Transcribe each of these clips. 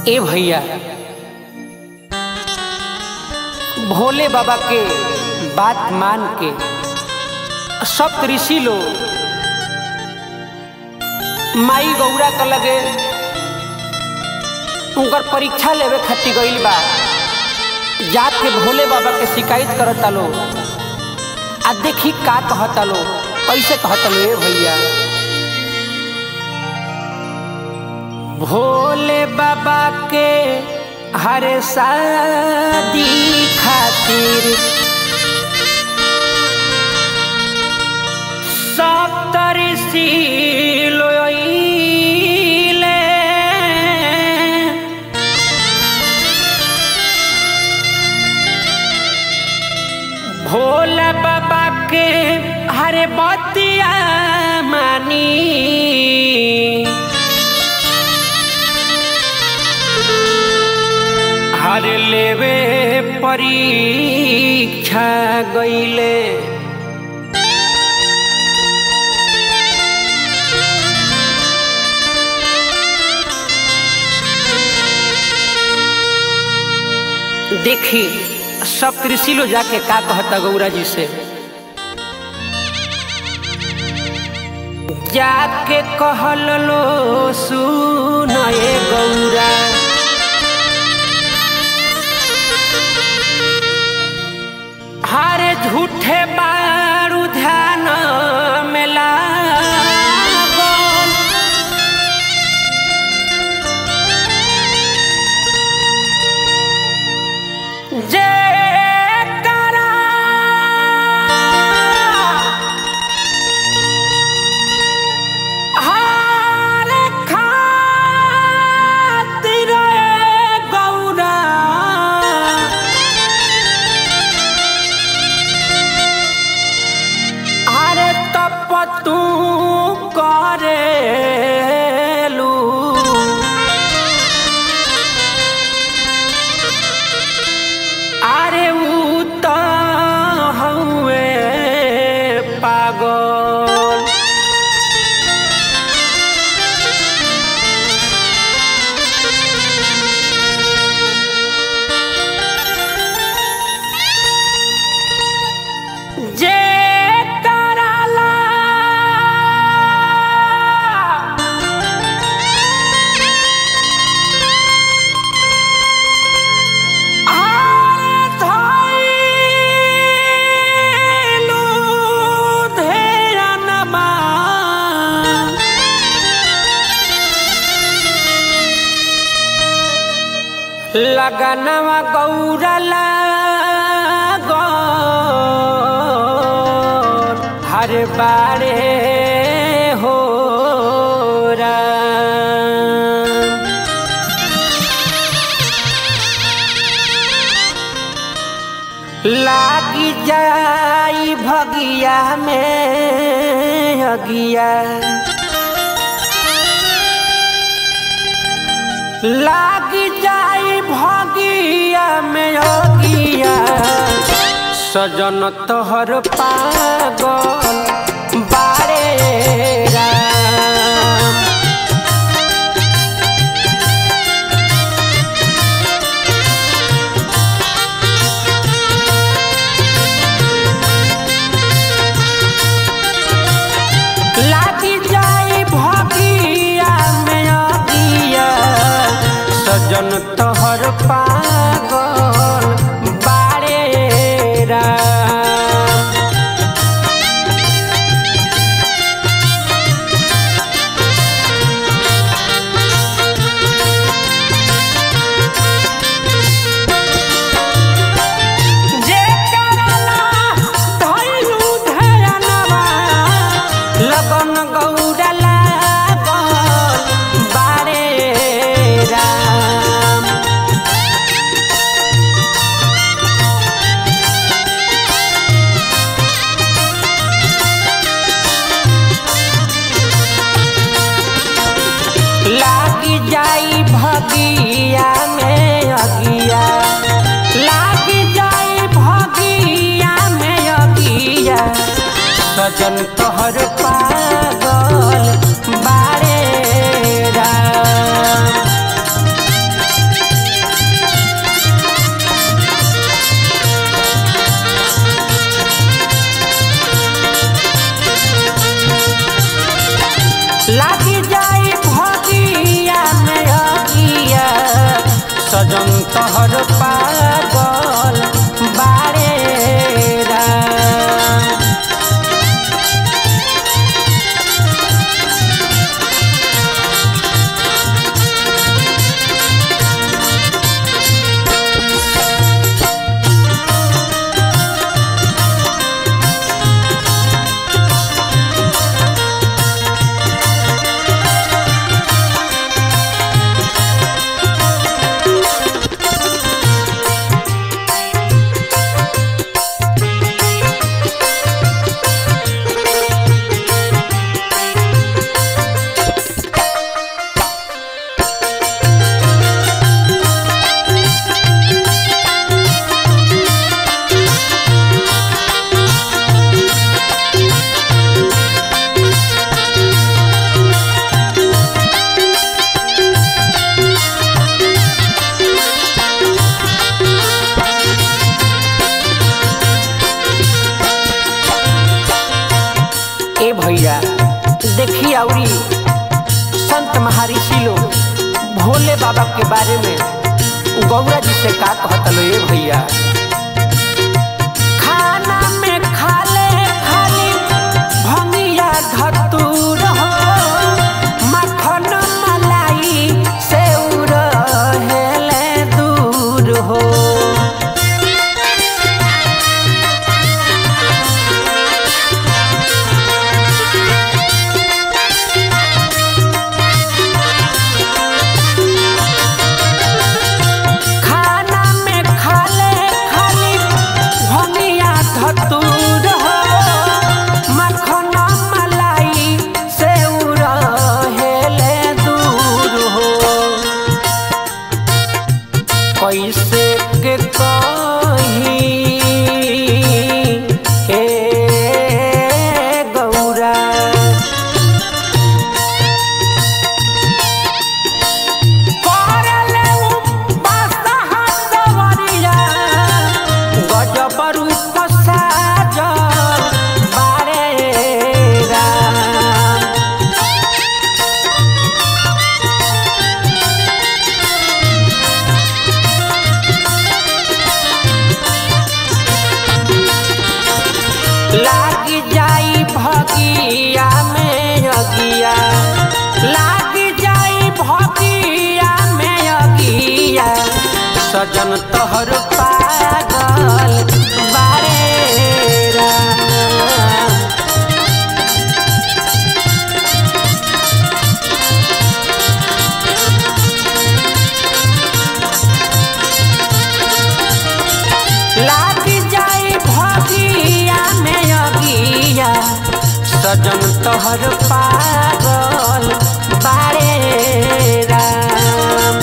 ए भैया भोले बाबा के बात मान के सब ऋषि लोग माई गौरा के लगे उनकर परीक्षा लेवे खातिर गईल बा जात के भोले बाबा के शिकायत करता लो आ देखी का कहता लो कैसे कहता लो ए भैया भोले बाबा के हर शादी खातिर सप्तऋषि लोइले भोला बाबा के हरे बतिया मानी हर लेवे परीक्षा गईले देखी सब कृषि लो जाके का कहता गौरा जी से जाके कहल लो सुन ए गौरा हारे झूठे बारू ध्यान में लागल जे करा हार खातिर गौरा अरे तप तू करेलू अरे ऊ तो हउए पागल जे कराला आरे धइलू धेरनमा लगनवा गौरला गौर हर बारे हो राम। लागी जाई भगिया में अगिया लागी जाई भगिया में अगिया सजन तोहर पागल बारे राम लागी जाई भगिया में अगिया सजन तोहर पागल बारे राम जे करला धइलू धरनवा लगन गौरला गल बारे राम लागी जाई भगिया में अगिया लागी जाई भगिया में अगिया सजन तोहर पागल बारे राम सजन तहर पागल बारे राम ए भैया देखी औरी संत महर्षि लोग भोले बाबा के बारे में गौरा जी से का कहत लो ए भैया खाना में खाले खाली भंगिया धतूर हो मखन मलाई सेउर हेले दूर हो खाना में खाले खाली भंगिया धतूर हो मखन मलाई सेउर हेले दूर हो कैसे के कही हे गौरा करले उपवास हाथवरिया, गजब रूप साजल बारे राम। लाग जाई भगिया में अगिया लाग जाई भगिया में अगिया सजन तोहर पागल बारे राम। लाग जाई भगिया में अगिया सजन तोहर पागल बारे राम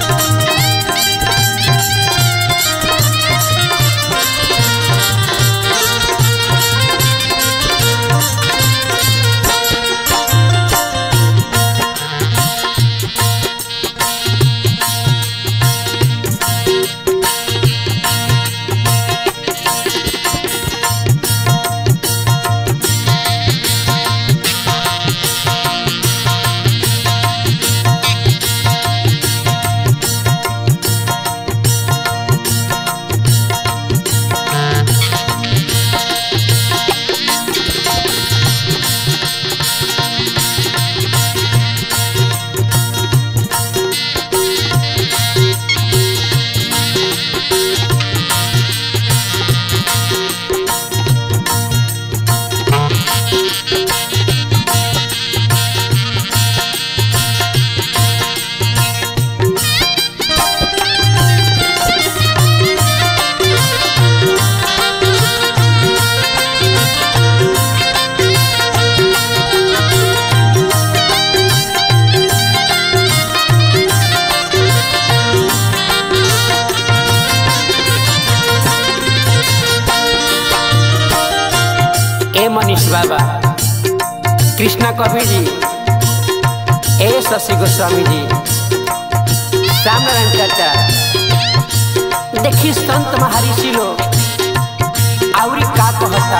ए मनीष बाबा कृष्णा कबीर जी ए शशि गोस्वामी जी श्याम नारायण चाचा देखी संत महर्षि लोग आवरी का कहता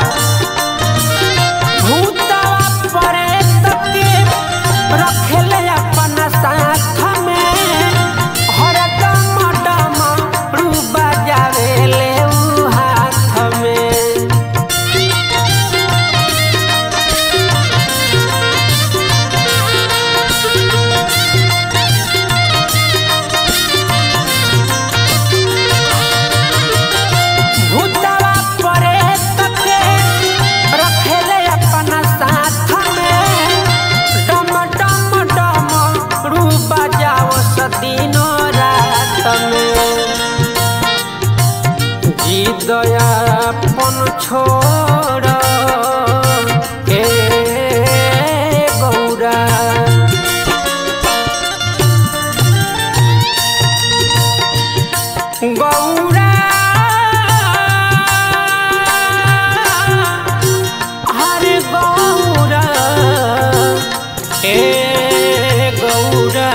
भूतवा प्रेत के रखेले अपन साथ में हरदम डर में जी दयापन छोड़ के गौरा गौरा हरे गौरा ए गौरा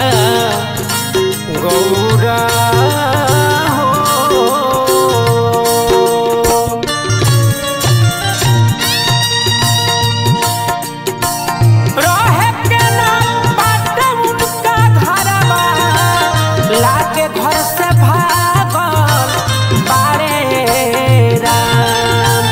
गौरा हो रहे के ना बाटे उनका घरवा लागे घर से भागल बारे राम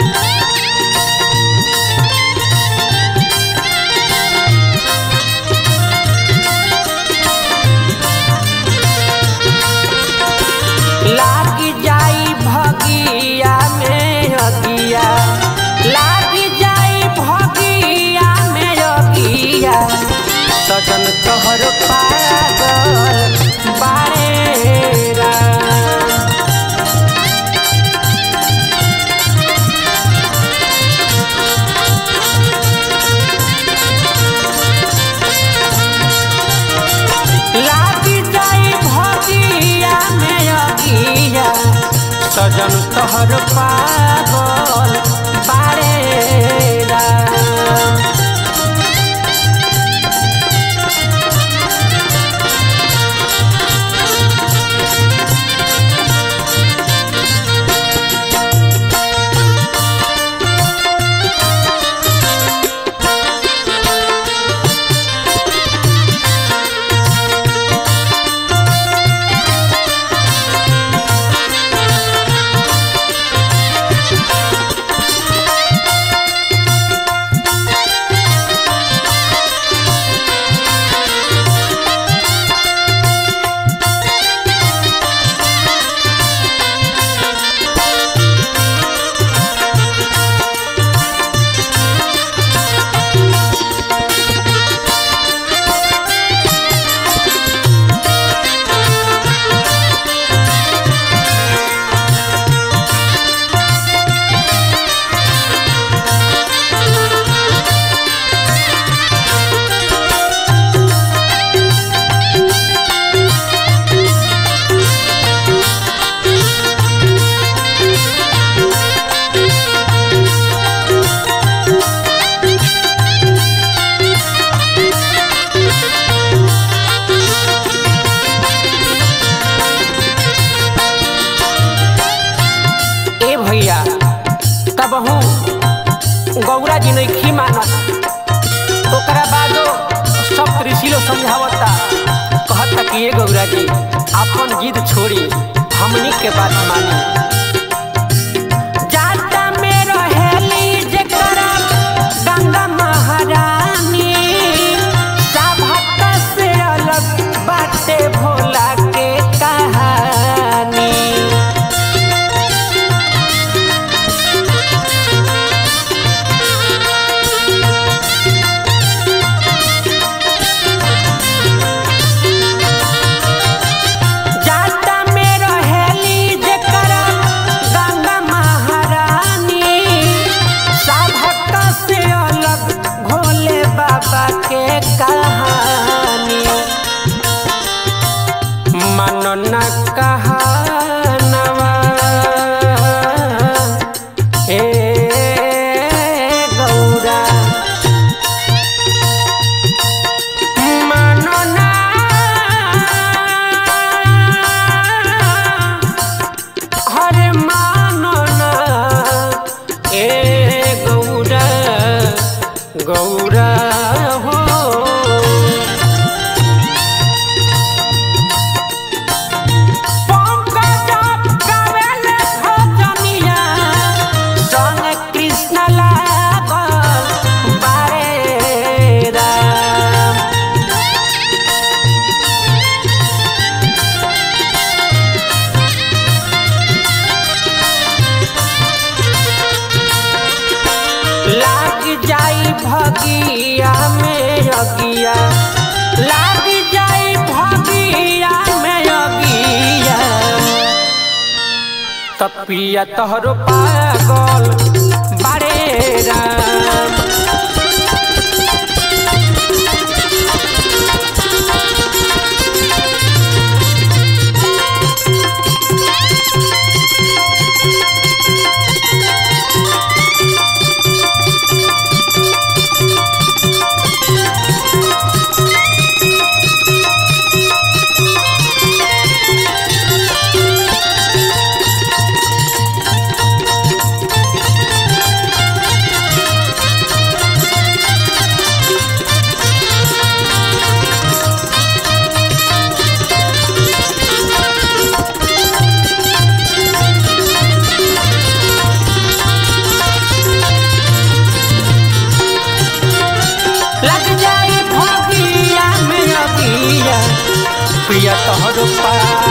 लागी जाई भगिया में अगिया लागी जाई भगिया में अगिया सजन तोहर पागल बारे राम लागी जाई भगिया में अगिया सजन तोहर पागल बारे राम ए भैया तब हूँ गौरा जी नहीं मानत ओकरा बादो सब ऋषि लोग समझावता कहता कि ये गौरा जी अपन जिद छोड़ी हमनी के बात मानी जाता में रहेली जेकरा गंगा महारानी सभा से अलग बाटे भोला के कहानी जाता में रहेली जेकरा गंगा महारानी सभक से अलग भोले बाबा के कहानी मन न कहानवा हे गौरा मानो ना हरे मानो ना ए गौरा गौरा हो पंकज गावेले भजनिया संग कृष्ण लागल बारे राम लाग जाई भगिया में अगिया लाग जाई भगिया में अगिया तपिया तोहरो पागल बारे राम लग जाई भगिया में अगिया पिया तोहरो पागल